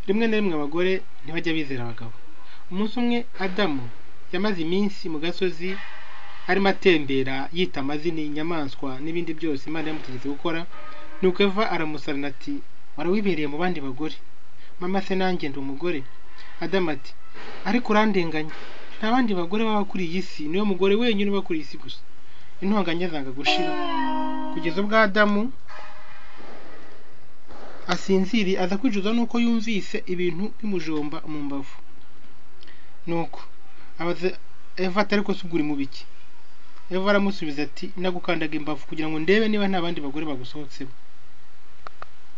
rimwe na rimwe abagore ntibajya bizera abagabo umunsi umwe adamu yamaze iminsi mu gasozi arimo atembera yita amazina inyamaswa n'ibindi byose imana yamutegetse gukora nuko eva aramusarana ati warawibereye mu bandi bagore mama se nanjye ndi umugore adamu ati ariko urandenganya nta bandi bagore baba kuri iyi si niwe mugore wenyine uba kuri iyi si gusa intonganya zanga gushira kugeza ubwo adamu asinziriye aza kwicuza nuko yumvise ibintu bimujomba mu mbavu nuko abaza eva ati ariko se ubwo uri mu biki eva aramusubiza ati nagukandaga imbavu kugira ngo ndebe niba nta bandi bagore bagusohotsemo